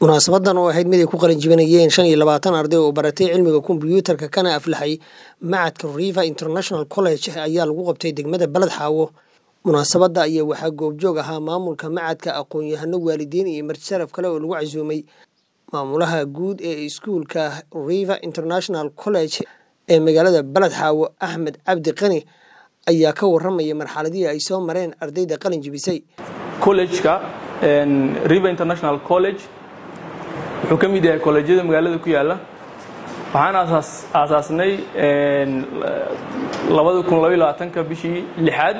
munaasabadan oo ahayd mid ay ku qalin jibinayeen shan iyo labaatan arday oo baratay cilmiga kombiyuutarka kana aflaxay macadka river international college ayaa lagu qabtay degmada baled xaawo munaasabadda ayaa waxaa goobjoog ahaa maamulka macadka aqoon-yahano waalidiin iyo martisharaf kale oo lagu casuumay maamulaha guud ee iskuulka river international college ee magaalada baled xaawo axmed cabdi qani ayaa ka waramaya marxaladihii ay soo mareen ardayda qalin jibisay collejka river international college wuxuu ka mid yahay kolleejyada magaalada ku yaalla waxaan aasaasnay ka bishii lixaad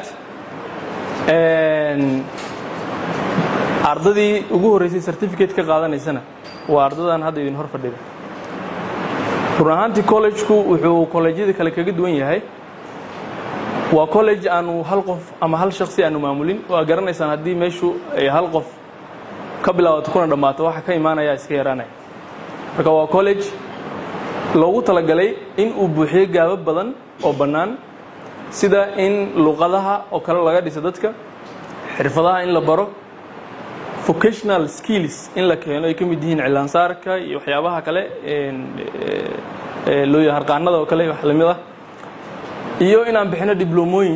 ardadii ugu horreysay certificate ka qaadanaysana waa ardadan hadda idin hor fadhida run ahaantii collegeku wuxuu kolleejyada kale kaga duwan yahay waa college aanu hal qof ama hal shaksi aanu maamulin waa garanaysaan haddii meeshu ay hal qof ka bilaabato kuna dhammaato waxa ka imaanaya iska yaraanaya marka waa college loogu talagalay in uu buuxiyo gaabo badan oo bannaan sida in luqadaha oo kale laga dhiso dadka xirfadaha in la baro vocational skills in la keeno ay ka mid yihiin cilaansaarka iyo waxyaabaha kale loo harqaanada oo kale wax lamid ah iyo inaan bixino diblomooyin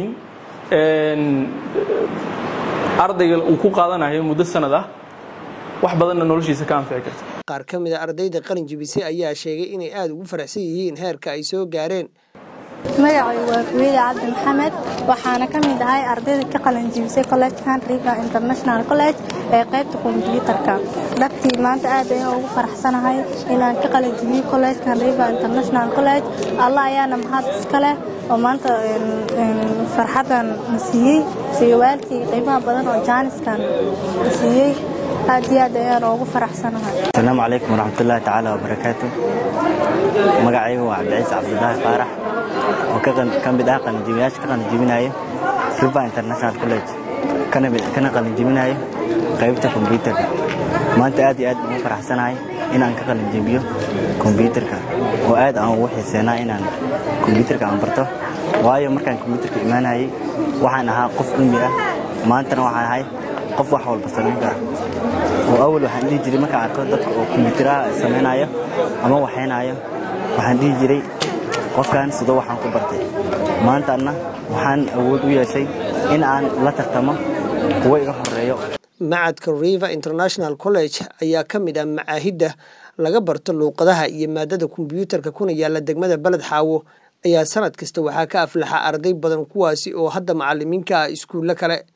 ardayga uu ku qaadanayo muddo sanad ah wax badanna noloshiisa ka anfici karta qaar ka mid a ardayda qalin jibisay ayaa sheegay inay aada ugu faraxsan yihiin heerka ay soo gaareen magacay waa kuweyda cabdi maxamed waxaana ka mid ahay ardayda ka qalin jibisay collegekan river international college ee qaybta kombyuutarka dhabtii maanta aad ayaan ugu faraxsanahay inaan ka qalin jibiyo collegekan river international college allah ayaana mahad iska leh oo maanta farxaddan na siiyey iyo waalkii qiimaha badan oo jaaniskan na siiyey aad iyo aad ayaan ugu faraxsanahay asalaamu calaykum waraxmatullaahi tacaala wabarakaatu magacaygu waa cabdiciise cabdilaahi faarax oo ka mid ah qalinjibiyaasha ka qalinjibinaya river international college kana qalinjibinaya qaybta kombyuutarka maanta aad iyo aad ugu faraxsanahay inaan ka qalinjibiyo kombyuutarka oo aad aan ugu xiiseenaa inaan kombyuutarka aan barto waayo markaan kombyuutarka imaanayay waxaan ahaa qof ummi ah maantana waxaan ahay qof wax walba samayn kara oo awal waxaan dhihi jiray markaan arko dadka oo kombyuutaraha samaynayo ama waxaynayo waxaan dhihi jiray qofkan sidoo waxaan ku bartay maantaana waxaan awood u yeeshay in aan la tartamo kuwo iga horeeyo macadka river international college ayaa ka mid ah macaahidda laga barto luuqadaha iyo maadada kombyuutarka kuna yaalla degmada baled xaawo ayaa sanad kasta waxaa ka aflaxa arday badan kuwaasi oo hadda macalimiinka ah iskuullo kale